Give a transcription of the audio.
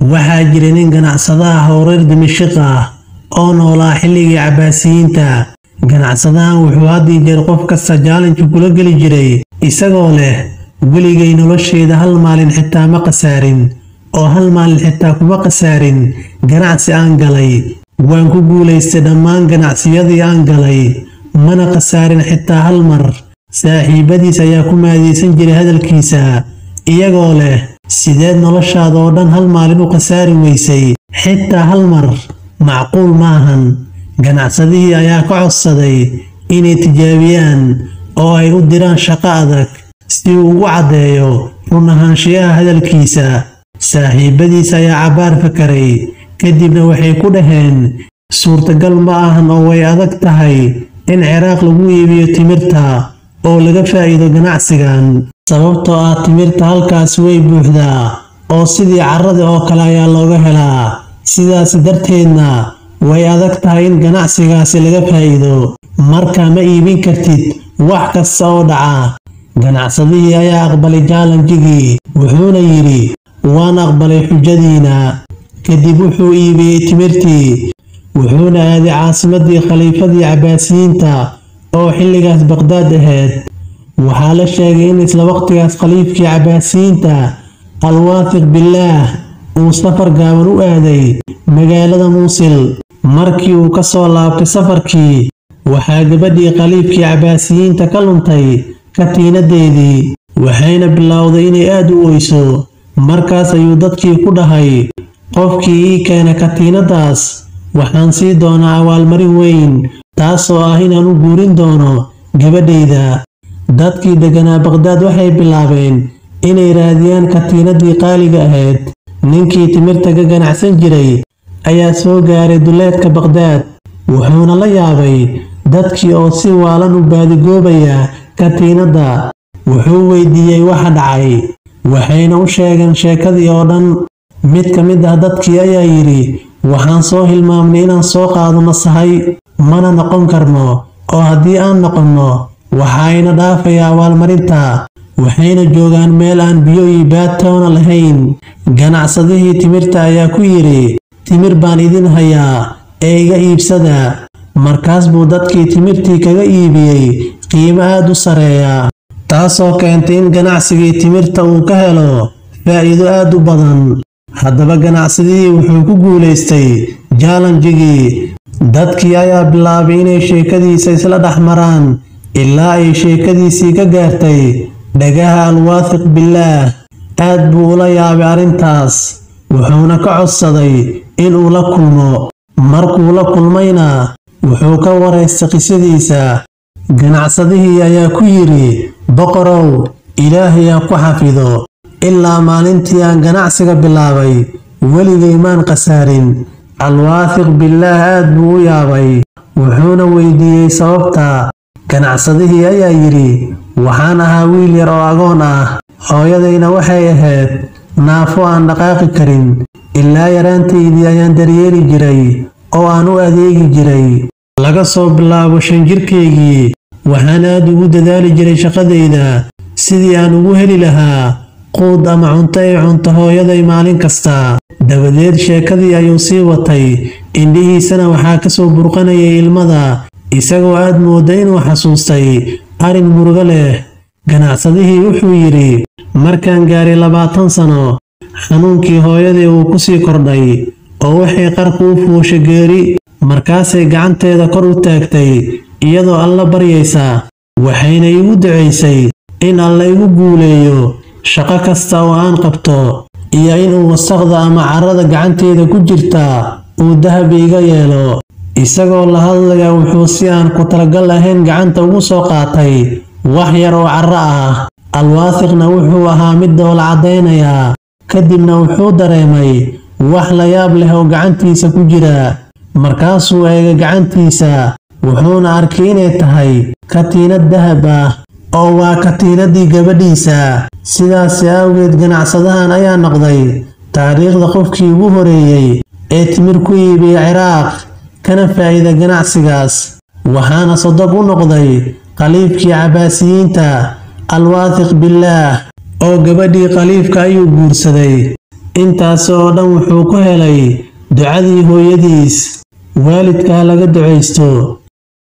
waxaa jira nin ganacsadaha oo reer dimashiq ah oo noolaa xilligii cabbaasiyiinta ganacsadahan wuxuu had iyo jeer qof kasta jaalanji kula geli jiray isagoo leh weligay nolosheeda hal maalin xitaa ma khasaarin oo hal maalin xitaa kuma khasaarin ganacsi aan galay waan ku guulaystay dhammaan ganacsiyadii aan galay mana khasaarin xitaa hal mar saaxiibadiis ayaa ku maadaysan jiray hadalkiisa iyagoo leh sideed noloshaada oo dhan hal maalin u khasaari weysay xitaa hal mar macquul maahan ganacsadihii ayaa ka codsaday inay tijaabiyaan oo ay u diraan shaqo adag si uu ugu caddeeyo run ahaanshiyaha hadalkiisa saaxiibadiis ayaa cabbaar fakaray kadibna waxay ku dhaheen suurtagal ma ahan oo way adag tahay in ciraaq lagu iibiyo timirta oo laga faa'iido ganacsigan sababtoo ah timirta halkaas way buuxdaa oo sidii carrada oo kale ayaa looga helaa sidaas darteedna way adag tahay in ganacsigaasi laga faa'iido marka ma iibin kartid wax kasta oo dhaca ganacsadihii ayaa aqbalay jaalanjigii wuxuuna yidhi waan aqbalay xujadiina kadib wuxuu iibiyey timirtii wuxuuna aaday caasimadii khaliifadii cabbaasiyiinta oo xilligaas baqhdaad ahayd waxaa la sheegay in isla waqtigaas khaliifkii cabbaasiyiinta alwaafiq bilaah uu safar gaaban u aaday magaalada muusil markii uu ka soo laabtay safarkii waxaa gabadhii khaliifkii cabbaasiyiinta ka luntay katiinadeedii waxayna bilowday inay aad u oyso markaas ayuu dadkii ku dhahay qofkii ii keena katiinadaas waxaan sii doonaa abaalmarin weyn taasoo ah inaan u guurin doono gabadhayda dadkii degganaa baqhdaad waxay bilaabeen inay raadiyaan katiinadii qaaliga ahayd ninkii timirta ka ganacsan jiray ayaa soo gaaray duleedka baqhdaad wuxuuna la yaabay dadkii oo si waalan u baadigoobaya katiinadda wuxuu weydiiyey waxa dhacay waxayna u sheegeen sheekadii oo dhan mid ka mid ah dadkii ayaa yidhi waxaan soo hilmaamnay inaan soo qaadano sahay mana noqon karno oo haddii aan noqonno waxaayna dhaafaya abaalmarinta waxayna joogaan meel aan biyo iyo baadtoona lahayn ganacsadihii timirta ayaa ku yidhi timir baan idin hayaa ee iga iibsada markaas buu dadkii timirtii kaga iibiyey qiimo aad u sareeya taasoo keentay in ganacsigii timirta uu ka helo faa'iido aad u badan haddaba ganacsadihii wuxuu ku guulaystay jaalanjigii dadkii ayaa bilaabay inay sheekadiisa isla dhex maraan ilaa ay sheekadiisii ka gaartay dhagaha alwaafiq bilaah aad buu ula yaabay arrintaas wuxuuna ka codsaday inuu la kulmo markuu la kulmayna wuxuu ka waraystay qisadiisa ganacsadihii ayaa ku yidhi boqorow ilaahay ha ku xafido ilaa maalintii aan ganacsiga bilaabay weligay maan khasaarin alwaafiq bilaah aad buu u yaabay wuxuuna weydiiyey sababta ganacsadihii ayaa yidhi waxaan ahaa wiil yar oo agoon ah hooyadayna waxay ahayd naafo aan dhaqaaqi karin ilaa yaraantaydii ayaan daryeeli jiray oo aan u adeegi jiray laga soo bilaabo shan jirkaygii waxaan aad ugu dadaali jiray shaqadayda sidii aan ugu heli lahaa quud ama cunto ay cunto hooyaday maalin kasta dabadeed sheekadii ayuu sii watay indhihiisana waxaa ka soo burqanayay ilmada isagoo aad mooda inuu xasuustay arrin murugo leh ganacsadihii wuxuu yidhi markaan gaaray labaatan sano xanuunkii hooyadii uu ku sii kordhay oo waxay qarku u fuushay geeri markaasay gacanteeda kor u taagtay iyadoo alla baryaysa waxayna igu ducaysay in alla igu guuleeyo shaqo kasta oo aan qabto iyo inuu wasaqda ama carrada gacanteeda ku jirta uu dahab iiga yeelo isagoo la hadlaya wuxuu si aan ku talagal ahayn gacanta ugu soo qaatay wax yar oo carro ah alwaafiqna wuxuu ahaa mid doola caddaynayaa kadibna wuxuu dareemay wax la yaab leh oo gacantiisa ku jira markaasuu eegay gacantiisa wuxuuna arkay inay tahay katiinad dahab ah oo waa katiinadii gabadhiisa sidaasi awgeed ganacsadahan ayaa noqday taariikhda qofkii ugu horeeyey ee timir ku iibiya ciraaq kana faa'iida ganacsigaas waxaana sodog u noqday khaliifkii cabbaasiyiinta alwaafiq bilaah oo gabadhii khaliifka ayuu guursaday intaas oo dhan wuxuu ku helay ducadii hooyadiis waalidkaa laga ducaysto